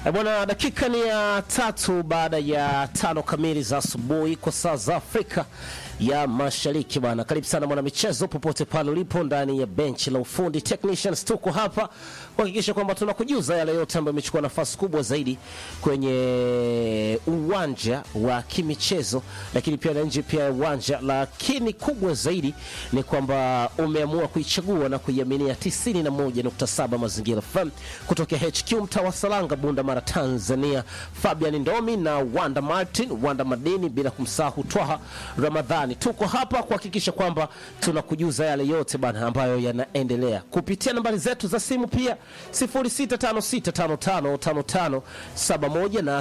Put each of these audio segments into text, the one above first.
E bwana, dakika ni ya tatu baada ya tano kamili za asubuhi kwa saa za Afrika ya Mashariki bwana. Karibu sana mwana michezo popote pale ulipo ndani ya benchi la ufundi Technicians, tuko hapa kuhakikisha kwamba tunakujuza yale yote ambayo yamechukua nafasi kubwa zaidi kwenye uwanja wa kimichezo, lakini pia na nje pia ya uwanja. Lakini kubwa zaidi ni kwamba umeamua kuichagua na kuiaminia 91.7 Mazingira FM kutokea HQ mtaa wa Salanga, Bunda Mara, Tanzania. Fabian Ndomi na Wanda Martin, Wanda Madini, bila kumsahau Twaha Ramadhani. Tuko hapa kuhakikisha kwamba tunakujuza yale yote bana ambayo yanaendelea kupitia nambari zetu za simu pia 0656555571 na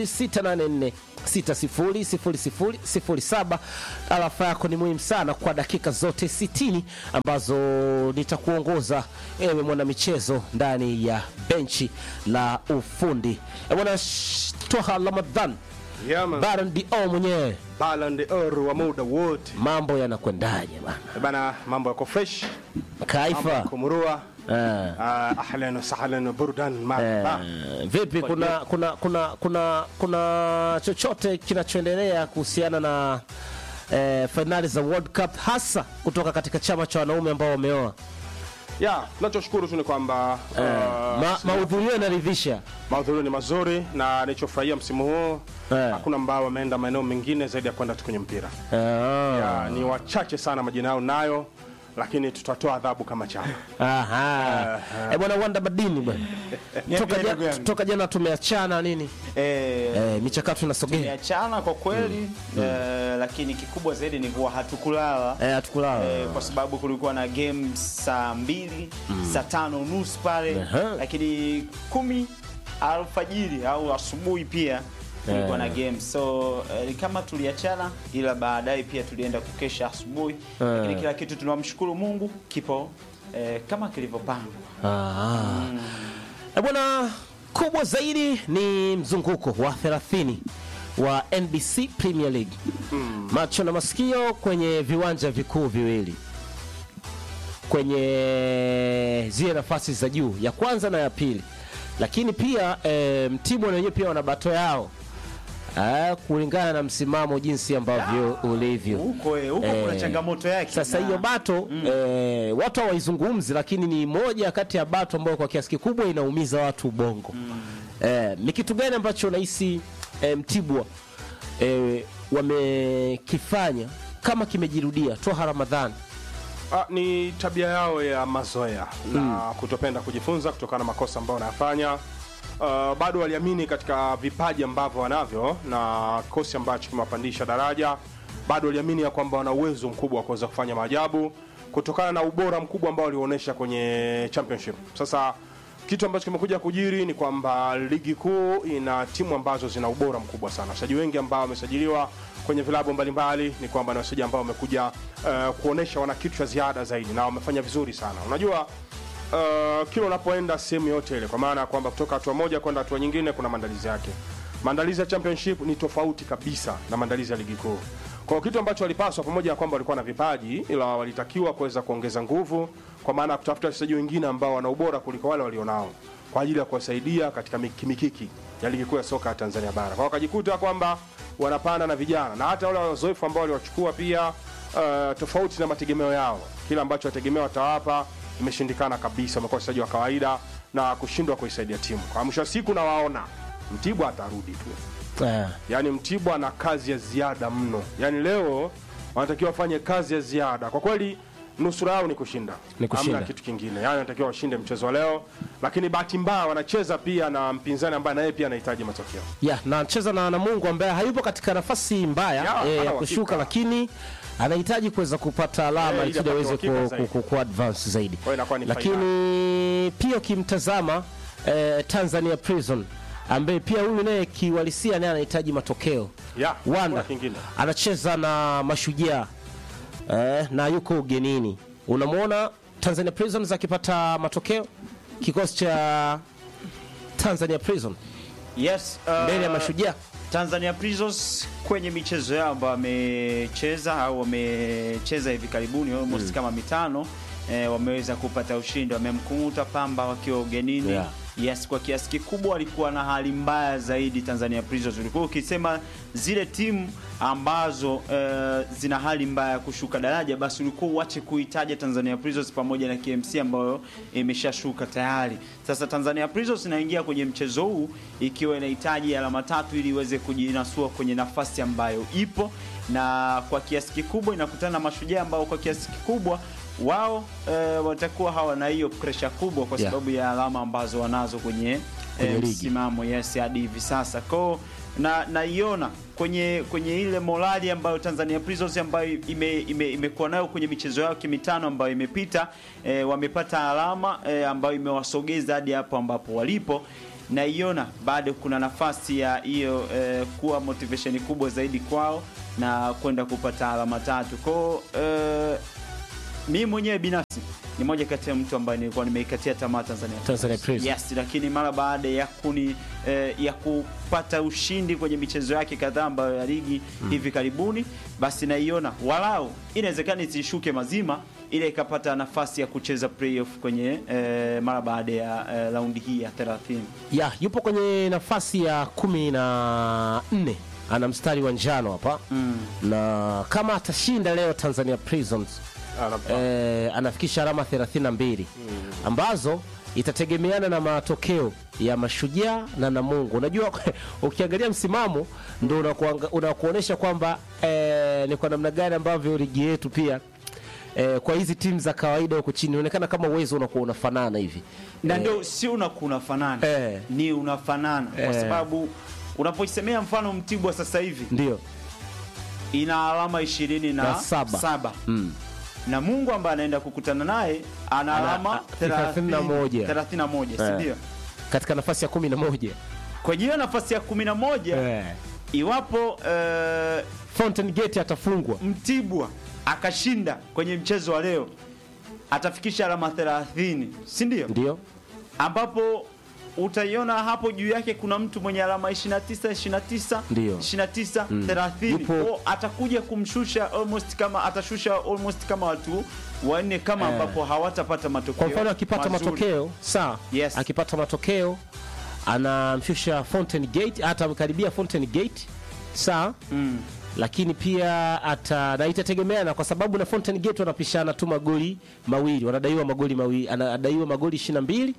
0684600007. Alafa yako ni muhimu sana kwa dakika zote 60 ambazo nitakuongoza ewe mwanamichezo ndani ya benchi la ufundi. E bwana sh- Twaha Ramadhan Yeah, man. Baron Dio mwenyewe, Ballon d'Or wa muda wote mambo yanakwendaje bana? Eh bana, mambo yako fresh, mambo Kaifa yako murua. eh. Ah, ahlan wa sahlan wa burdan marhaba. Eh, vipi kuna kuna kuna kuna kuna chochote kinachoendelea kuhusiana na eh, fainali za World Cup hasa kutoka katika chama cha wanaume ambao wameoa Ya, tunachoshukuru tu ni kwamba eh, ah, ma, mahudhurio yanaridhisha mahudhurio ni mazuri na nilichofurahia msimu huu Eh. hakuna ambao wameenda maeneo mengine zaidi ya kwenda tu kwenye mpira. eh, Ya, ni wachache sana majina yao nayo, lakini tutatoa adhabu kama chama. aha eh, bwana Wanda Badini bwana toka, Niambie ndugu jana, yangu. toka jana tumeachana nini Eh, eh, michakato inasogea tumeachana kwa kweli eh, lakini kikubwa zaidi ni kuwa hatukulala eh, hatukulala eh, kwa sababu kulikuwa na game saa mbili saa tano nusu pale Aha. lakini kumi alfajiri au asubuhi pia kulikuwa na game so eh, ni kama tuliachana ila baadaye pia tulienda kukesha asubuhi lakini kila kitu tunamshukuru mungu kipo eh, kama kilivyopangwa Ah. Eh, bwana kubwa zaidi ni mzunguko wa 30 wa NBC Premier League. Macho na masikio kwenye viwanja vikuu viwili kwenye zile nafasi za juu ya kwanza na ya pili, lakini pia e, Mtibwa na wenyewe pia wana bato yao Ah, kulingana na msimamo jinsi ambavyo ulivyo huko eh, huko kuna Eh, changamoto yake sasa na- hiyo bato eh, watu hawaizungumzi, lakini ni moja kati ya bato ambayo kwa kiasi kikubwa inaumiza watu ubongo. Eh, ni kitu gani ambacho unahisi eh, Mtibwa eh, wamekifanya kama kimejirudia? Twaha Ramadhani Ah, ni tabia yao ya mazoea na kutopenda kujifunza kutokana na makosa ambayo wanayafanya. Uh, bado waliamini katika vipaji ambavyo wanavyo na kikosi ambacho kimewapandisha daraja. Bado waliamini ya kwamba wana uwezo mkubwa wa kuweza kufanya maajabu kutokana na ubora mkubwa ambao walionyesha kwenye championship. Sasa kitu ambacho kimekuja kujiri ni kwamba ligi kuu ina timu ambazo zina ubora mkubwa sana. Wachezaji wengi ambao wamesajiliwa kwenye vilabu mbalimbali ni kwamba ni wachezaji ambao wamekuja uh, kuonesha wana kitu cha ziada zaidi na wamefanya vizuri sana. Unajua uh, kila unapoenda sehemu yote ile, kwa maana ya kwamba kutoka hatua moja kwenda hatua nyingine kuna maandalizi yake. Maandalizi ya championship ni tofauti kabisa na maandalizi ya ligi kuu. Kwa hiyo kitu ambacho walipaswa, pamoja na kwamba walikuwa na vipaji, ila walitakiwa kuweza kuongeza nguvu, kwa maana ya kutafuta wachezaji wengine ambao wana ubora kuliko wale walionao kwa ajili ya kuwasaidia katika mikimikiki ya ligi kuu ya soka ya Tanzania bara. Kwa hiyo wakajikuta kwamba wanapanda na vijana na hata wale wazoefu ambao waliwachukua pia, uh, tofauti na mategemeo yao, kile ambacho wategemea watawapa imeshindikana kabisa. Wamekuwa wachezaji wa kawaida na kushindwa kuisaidia timu. Kwa mwisho wa siku, nawaona Mtibwa atarudi tu eh, yaani Mtibwa na kazi ya ziada mno. Yaani leo wanatakiwa wafanye kazi ya ziada kwa kweli. Nusura yao ni kushinda, Ni kushinda. hamna kitu kingine. Yaani wanatakiwa washinde mchezo wa leo, lakini bahati mbaya wanacheza pia na mpinzani ambaye naye pia anahitaji matokeo. ya na anacheza na Namungo ambaye hayupo katika nafasi mbaya Ya, eh, ya hana kushuka, uhakika. lakini anahitaji kuweza kupata alama Eh, ili ili kusudi aweze apate uhakika ku, zaidi. ku, ku, ku advance zaidi, hiyo inakuwa ni lakini pia ukimtazama eh, Tanzania Prison ambaye pia huyu naye kiwalisia naye anahitaji matokeo Ya, Wanda hakuna kingine. anacheza na Mashujaa eh, na yuko ugenini. Unamwona Tanzania Prisons akipata matokeo, kikosi cha Tanzania Prison yes uh, mbele ya Mashujaa. Tanzania Prisons kwenye michezo yao ambayo wamecheza au wamecheza hivi karibuni almost kama mitano eh, wameweza kupata ushindi, wamemkunguta Pamba wakiwa ugenini Yeah. Yes, kwa kiasi kikubwa walikuwa na hali mbaya zaidi Tanzania Prisons. Ulikuwa ukisema zile timu ambazo eh, zina hali mbaya ya kushuka daraja, basi ulikuwa uache kuitaja Tanzania Prisons pamoja na KMC ambayo imeshashuka tayari. Sasa Tanzania Prisons inaingia kwenye mchezo huu ikiwa inahitaji alama tatu ili iweze kujinasua kwenye nafasi ambayo ipo, na kwa kiasi kikubwa inakutana na Mashujaa ambao kwa kiasi kikubwa wao eh, watakuwa hawana hiyo presha kubwa kwa Yeah. sababu ya alama ambazo wanazo kwenye, Kwenye eh, ligi. msimamo yes hadi hivi sasa kwao na naiona kwenye kwenye ile morali ambayo Tanzania Prisons ambayo ime, ime, imekuwa nayo kwenye michezo yao mitano ambayo imepita eh, wamepata alama eh, ambayo imewasogeza hadi hapo ambapo walipo naiona bado kuna nafasi ya hiyo eh, kuwa motivation kubwa zaidi kwao na kwenda kupata alama tatu kwao eh, mimi mwenyewe binafsi ni moja kati ya mtu ambaye nilikuwa nimeikatia tamaa Tanzania Tanzania Prisons. Yes, lakini mara baada ya kuni eh, ya kupata ushindi kwenye michezo yake kadhaa ambayo ya ligi hivi karibuni, basi naiona walau inawezekana isishuke mazima, ile ikapata nafasi ya kucheza playoff kwenye eh, mara baada ya eh, raundi hii ya 30. ya yupo kwenye nafasi ya kumi na nne ana mstari wa njano hapa na kama atashinda leo Tanzania Prisons Ana- eh, anafikisha alama 32 ambazo itategemeana na matokeo ya Mashujaa na Namungo. Unajua, ukiangalia msimamo ndo unakuanga- unakuonyesha kwamba eh, ni kwa namna gani ambavyo ligi yetu pia eh, kwa hizi timu za kawaida huko chini inaonekana kama uwezo unakuwa unafanana hivi na ndio si unaku unafanana Eh. ni unafanana kwa Eh. sababu unapoisemea mfano Mtibwa sasa hivi ndio ina alama ishirini na, Na saba. saba. mm. na Mungu ambaye anaenda kukutana naye ana Ana- alama a- 31. 31 si Eh. ndio? katika nafasi ya kumi na moja Kwenye hiyo nafasi ya 11 eh. iwapo eh, Fountain Gate atafungwa Mtibwa akashinda kwenye mchezo wa leo atafikisha alama 30 si ndio? ndio ambapo utaiona hapo juu yake kuna mtu mwenye alama 29 29 Ndio. 29 30 Yupo- Kwa atakuja kumshusha almost kama atashusha almost kama watu wanne kama Eh. ambapo hawatapata matokeo kwa mfano akipata mazuri. matokeo sawa Yes. akipata matokeo anamshusha Fountain Gate atamkaribia Fountain Gate sawa mm. lakini pia ata na itategemeana kwa sababu na Fountain Gate wanapishana tu magoli mawili wanadaiwa magoli mawili anadaiwa magoli 22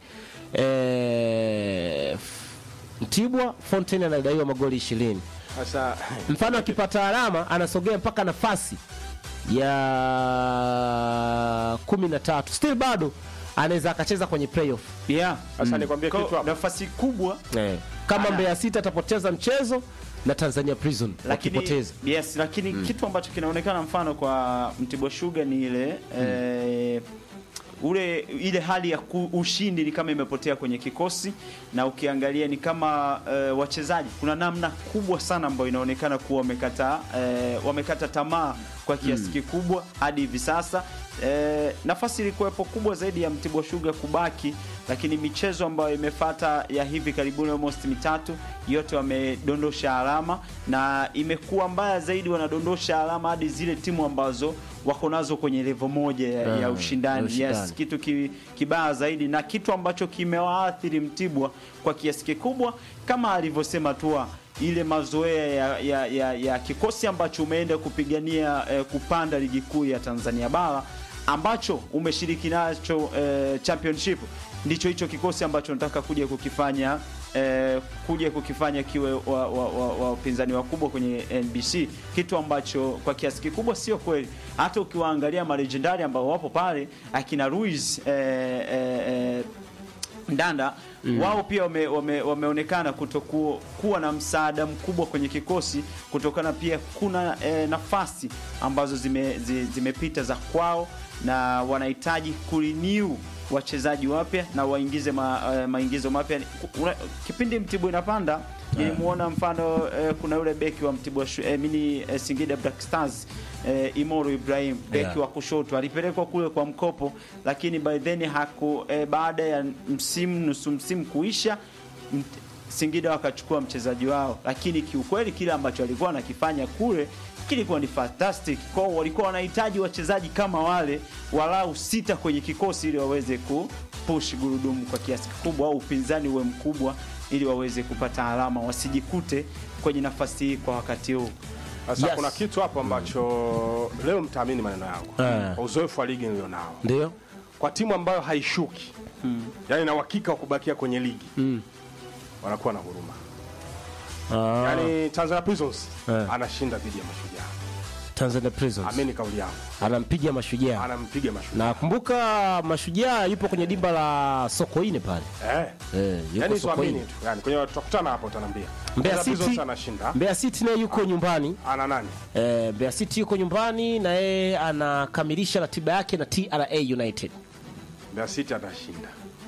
eh Mtibwa Fountain anadaiwa magoli 20 Sasa mfano akipata alama anasogea mpaka nafasi ya kumi na tatu still bado anaweza akacheza kwenye playoff yeah. sasa nikwambie Kwa kitu hapo. nafasi kubwa eh. kama Ana- Mbeya City atapoteza mchezo na Tanzania Prison lakini wakipoteza yes, lakini kitu ambacho kinaonekana mfano kwa Mtibwa Sugar ni ile eh, ule ile hali ya ku, ushindi ni kama imepotea kwenye kikosi, na ukiangalia ni kama eh, wachezaji kuna namna kubwa sana ambayo inaonekana kuwa wamekata eh, wamekata tamaa kwa kiasi kikubwa hadi hivi sasa. Eh, nafasi ilikuwepo kubwa zaidi ya Mtibwa Sugar kubaki, lakini michezo ambayo imefata ya hivi karibuni almost mitatu yote wamedondosha alama, na imekuwa mbaya zaidi, wanadondosha alama hadi zile timu ambazo wako nazo kwenye level moja ya, ya Ah, ushindani. ya ushindani. Yes, kitu ki, kibaya zaidi na kitu ambacho kimewaathiri Mtibwa kwa kiasi kikubwa kama alivyosema Tua ile mazoea ya, ya, ya, ya kikosi ambacho umeenda kupigania eh, kupanda ligi kuu ya Tanzania bara ambacho umeshiriki nacho eh, championship ndicho hicho kikosi ambacho nataka kuja kukifanya eh, kuja kukifanya kiwe wapinzani wa, wa, wa, wapinzani wakubwa kwenye NBC, kitu ambacho kwa kiasi kikubwa sio kweli. Hata ukiwaangalia marejendari ambao wapo pale akina Ruiz eh, eh, eh, Ndanda wao pia wame, wame, wameonekana kutokuwa kuwa na msaada mkubwa kwenye kikosi kutokana pia kuna eh, nafasi ambazo zime, zi, zimepita za kwao na wanahitaji kurenew wachezaji wapya na waingize ma, eh, maingizo mapya. Una- Kipindi Mtibwa inapanda nilimuona mfano eh, kuna yule beki wa Mtibwa Shu- eh, mini eh, Singida Black Stars eh, Imoro Ibrahim beki Yeah. wa kushoto alipelekwa kule kwa mkopo, lakini by then haku eh, baada ya msimu nusu msimu kuisha mt- Singida wakachukua mchezaji wao, lakini kiukweli kile ambacho alikuwa anakifanya kule kilikuwa ni fantastic. Kwao walikuwa wanahitaji wachezaji kama wale walau sita kwenye kikosi ili waweze kupush gurudumu kwa kiasi kikubwa, au upinzani uwe mkubwa, ili waweze kupata alama, wasijikute kwenye nafasi hii kwa wakati huu. Sasa Yes. kuna kitu hapo ambacho leo mtaamini maneno yangu Eh. kwa uzoefu wa ligi nilionao ndio kwa timu ambayo haishuki yani na uhakika wa kubakia kwenye ligi wanakuwa na huruma Ah, yani Tanzania Prisons Eh. anashinda dhidi ya Mashujaa Tanzania Prisons amini kauli yangu anampiga mashujaa anampiga Mashujaa na kumbuka mashujaa yupo kwenye dimba la sokoine pale eh. eh, yuko yani tuamini sokoine tu yani kwenye tutakutana hapo utaniambia Mbeya Tanzania Prisons City anashinda Mbeya City naye yuko nyumbani ana nani eh, Mbeya City yuko nyumbani na yeye anakamilisha ratiba yake na TRA United Mbeya City atashinda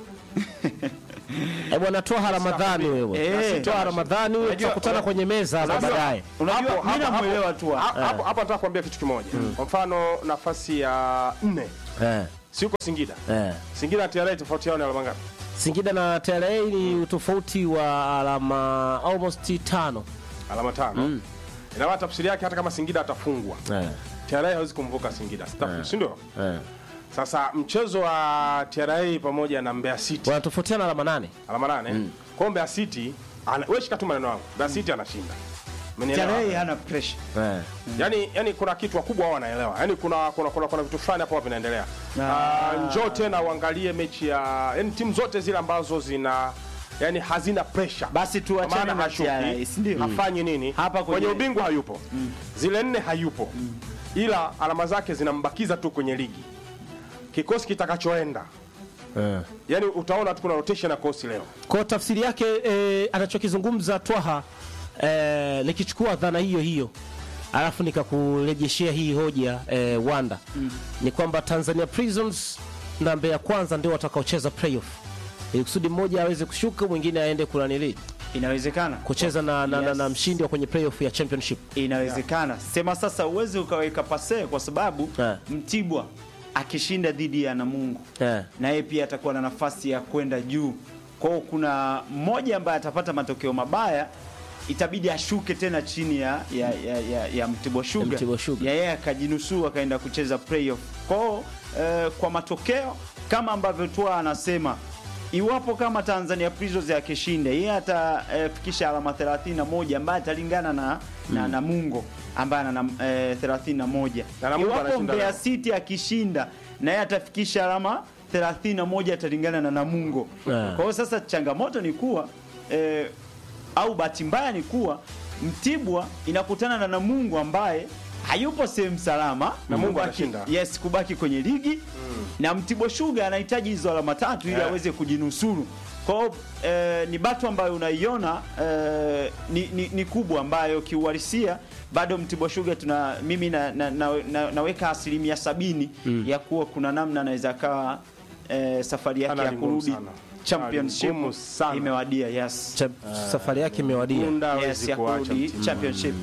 eh, bwana toa Ramadhani wewe Eh. toa Ramadhani wewe Unajua- tutakutana kwenye meza hapa Sasa- baadaye Unajua, Hapo- mimi hapo- namuelewa tu hapo- hapo hapo nataka kuambia kitu kimoja kwa mfano nafasi ya nne eh, si uko Singida eh. Singida na TRA tofauti yao ni alama ngapi Singida na TRA ni utofauti wa alama almost tano alama tano ina maana tafsiri yake hata kama Singida atafungwa eh, TRA hawezi kumvuka Singida Sitafu- si ndio eh. sasa mchezo wa TRA pamoja na Mbeya City wanatofautiana alama nane alama nane kwa hiyo Mbeya City ana- wewe shika tu maneno yangu Mbeya City anashinda Umenielewa? TRA hana pressure. eh. yani, yani kuna kitu wakubwa wao wanaelewa yani kuna, kuna, kuna, kuna vitu fulani hapo vinaendelea uh, njoo tena uangalie mechi ya yani timu zote zile ambazo zina yani hazina pressure Basi tuachane Kwa maana na hashuki, TRA, si ndio? hafanyi nini Hapa kwenye- kwenye ubingwa hayupo zile nne hayupo ila alama zake zinambakiza tu kwenye ligi kikosi kitakachoenda Eh. yani utaona tu kuna rotation ya kosi leo kwa tafsiri yake eh, anachokizungumza Twaha eh, nikichukua dhana hiyo hiyo alafu nikakurejeshea hii hoja eh, Wanda ni kwamba Tanzania Prisons na Mbeya Kwanza ndio watakaocheza playoff ili kusudi mmoja aweze kushuka mwingine aende kunanili Inawezekana. kucheza na, na, na, Yes. na mshindi wa kwenye playoff ya championship Inawezekana. Sema sasa uweze ukaweka pase kwa sababu Eh. Mtibwa akishinda dhidi ya Namungo eh. na yeye pia atakuwa na nafasi ya kwenda juu. Kwa hiyo kuna mmoja ambaye atapata matokeo mabaya itabidi ashuke tena chini ya ya, ya, ya, ya Mtibwa Sugar. Mtibwa Sugar. Ya yeye akajinusuru akaenda kucheza playoff. Kwa hiyo eh, kwa matokeo kama ambavyo tu anasema iwapo kama Tanzania Prisons akishinda yeye atafikisha alama 31 ambaye atalingana na na Namungo ambaye ana eh, 31. Na Namungo Iwapo anashinda Mbeya leo. City akishinda na yeye atafikisha alama 31 atalingana na Namungo. Yeah. Kwa hiyo sasa changamoto ni kuwa eh, au bahati mbaya ni kuwa Mtibwa inakutana na Namungo ambaye hayupo sehemu salama Namungo kubaki- anashinda. yes kubaki kwenye ligi na Mtibwa Sugar anahitaji hizo alama tatu ili Yeah. aweze kujinusuru. Kwa hiyo eh, ni bato ambayo unaiona eh, ni, ni, ni kubwa ambayo kiuhalisia bado Mtibwa Sugar tuna mimi na, na, na, na, naweka asilimia sabini ya kuwa kuna namna anaweza akawa eh, safari yake Ana ya ni ngumu kurudi sana. championship Ana ni ngumu sana. imewadia yes. Cha, safari yake imewadia Bunda Yes, hawezi ya kuacha kurudi mtimu. championship.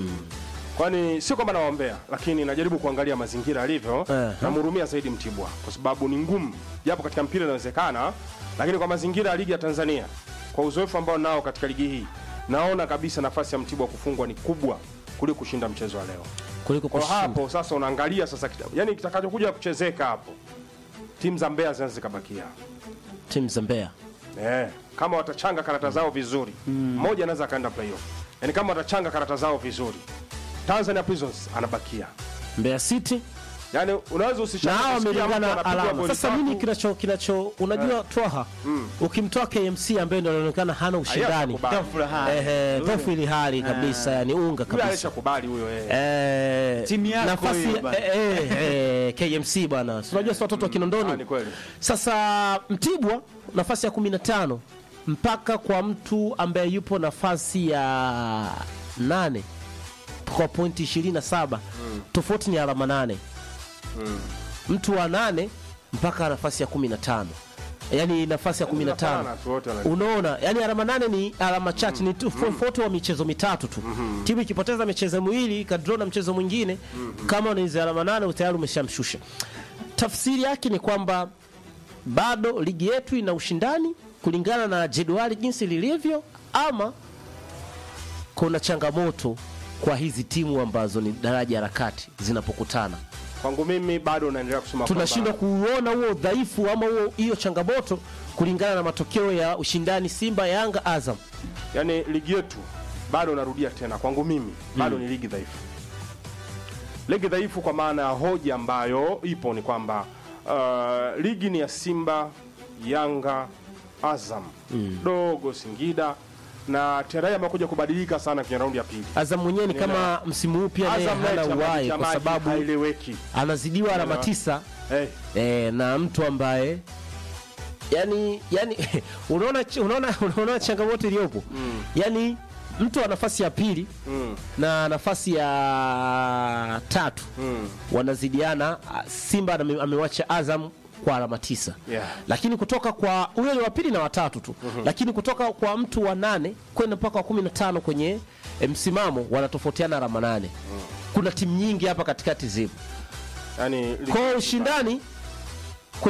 kwani sio kwamba nawaombea lakini najaribu kuangalia mazingira alivyo Eh. namhurumia zaidi mtibwa kwa sababu ni ngumu japo katika mpira inawezekana lakini kwa mazingira ya ligi ya tanzania kwa uzoefu ambao nao katika ligi hii naona kabisa nafasi ya mtibwa kufungwa ni kubwa kuliko kushinda mchezo wa leo kuliko kwa kushinda. hapo sasa unaangalia sasa kita- yani kitakachokuja kuchezeka hapo timu za mbeya zinaweza zikabakia timu za Mbeya Eh, kama watachanga karata zao vizuri mmoja anaweza akaenda playoff yaani kama watachanga karata zao vizuri Tanzania Prisons anabakia Mbeya City yaani unaweza na usishangae hawa kusikia mtu wamelingana anapigwa alama. goli Sasa tatu. nini kinacho kinacho unajua Twaha ukimtoa KMC ambaye ndio anaonekana hana ushindani Hashakubali. Tough Rahani. ehe, dhaifu ili hali kabisa, yani unga Yule kabisa alishakubali huyo eh. Eh, Timu yako nafasi hiyo bana. eh, eh, eh, KMC bwana, Si unajua si watoto wa Ah, Kinondoni. ni kweli. Sasa Mtibwa nafasi ya 15 mpaka kwa mtu ambaye yupo nafasi ya nane kwa pointi 27 tofauti ni alama nane mtu wa nane mpaka nafasi ya 15 yaani nafasi ya 15 Zinafanana tu, wote wana- unaona yani alama nane ni alama chache ni tofauti wa michezo mitatu tu timu ikipoteza michezo miwili ikadraw na mchezo mwingine kama unaiza alama nane tayari umeshamshusha tafsiri yake ni kwamba bado ligi yetu ina ushindani kulingana na jedwali jinsi lilivyo ama kuna changamoto kwa hizi timu ambazo ni daraja la kati zinapokutana Kwangu mimi bado naendelea kusema tunashindwa kwamba- kuuona huo udhaifu ama huo hiyo changamoto kulingana na matokeo ya ushindani Simba, Yanga, Azam. yani ligi yetu bado narudia tena kwangu mimi bado ni ligi dhaifu ligi dhaifu kwa maana ya hoja ambayo ipo ni kwamba uh, ligi ni ya simba yanga azam dogo singida na terahi amekuja kubadilika sana kwenye raundi ya pili Azam mwenyewe ni kama msimu huu pia naye azam hana naye uhai chama kwa maji sababu haieleweki anazidiwa alama Elewa. tisa hey, e, na mtu ambaye yani yani unaona unaona unaona changamoto iliyopo yani mtu wa nafasi ya pili mm, na nafasi ya tatu mm, wanazidiana. Simba ame- amewacha Azam kwa alama tisa Yeah. lakini kutoka kwa huyo ni wa pili na watatu tu lakini kutoka kwa mtu wa nane kwenda mpaka wa kumi na tano kwenye eh, msimamo wanatofautiana alama nane. Kuna timu nyingi hapa katikati zipo yani ligi- kwa hiyo ushindani